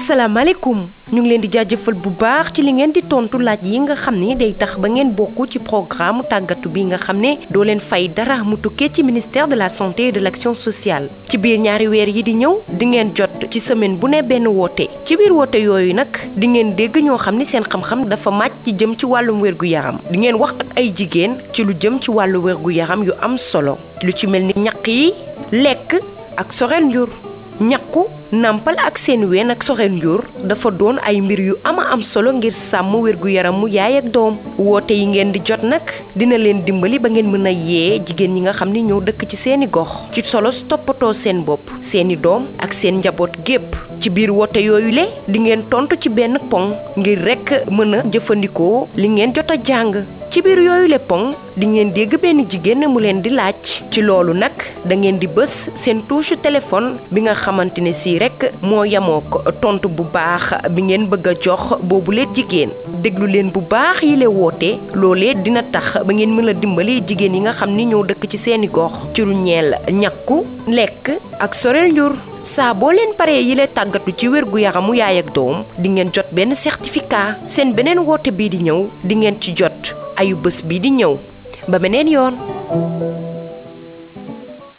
asalaamaaleykum ñu ngi leen di jaajëfal bu baax ci li ngeen di tontu laaj yi nga xam ne day tax ba ngeen bokk ci programme tàggatu bi nga xam ne doo leen fay dara mu tukkee ci ministère de la santé et de l'action sociale ci biir ñaari weer yi di ñëw di ngeen jot ci semaine bu ne benn woote ci biir woote yooyu nag di ngeen dégg ñoo xam ni seen xam-xam dafa màcc ci jëm ci wàllum wérgu yaram di ngeen wax ak ay jigéen ci lu jëm ci wàllu wérgu yaram yu am solo lu ci mel ni ñaq yi lekk ak soreel njur ñaqu nampal ak seen ween ak soreel njur dafa doon ay mbir yu ama am solo ngir sàmm wérgu yaramu yaay ak doom woote yi ngeen di jot nag dina leen dimbali ba ngeen mën a yee jigéen ñi nga xam ni ñoo dëkk ci seeni gox ci solos toppatoo seen bopp seeni doom ak seen njaboot gépp ci biir woote yooyu le di ngeen tontu ci benn poŋ ngir rekk mën a jëfandikoo li ngeen jot a jàng ci biir yooyu le poŋ di ngeen dégg benn jigéen mu leen di laaj ci loolu nag da ngeen di bës seen touche téléphone bi nga xamante ne sii rek moo yamoo ko tontu bu baax bi ngeen bëgg a jox boobu leen jigéen déglu leen bu baax yi le woote loolee dina tax ba ngeen mën a dimbali jigéen yi nga xam ni ñoo dëkk ci seeni gox ci lu ñeel ñàkku lekk ak soreel njur saa boo leen paree yi le tàggatu ci wér gu yaramu yaay ak doom di ngeen jot benn certificat seen beneen woote bii di ñëw di ngeen ci jot ayu bés bii di ñëw ba beneen yoon